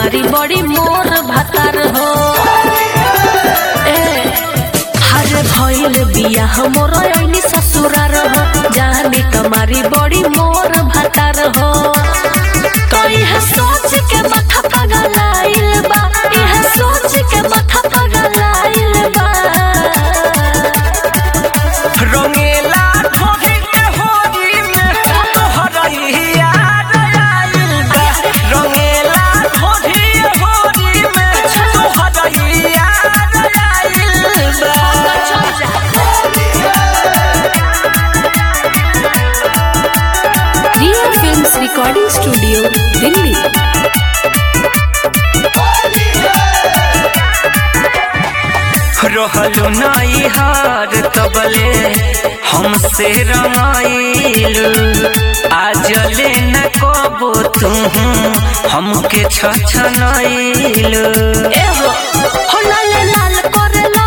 कमारी बड़ी मोर भातार हो ए हरे भइल बिया हमर ऐनी ससुरार हो जाने कमारी बड़ी मोर भातार हो तो यह सोच के माथा पगलाइल बा यह सोच के माथा पगलाइल बा रंगेला ढोढ़ी के होली में तोहरइया आइल बा रंगेला ढोढ़ी के होली में तोहरइया आइल बा real films recording studio Delhi रहलु नई हार तबले हमसे रंगाइलु आजले न कबो तू हमके छछनइलु एहो हो लाल लाल करेला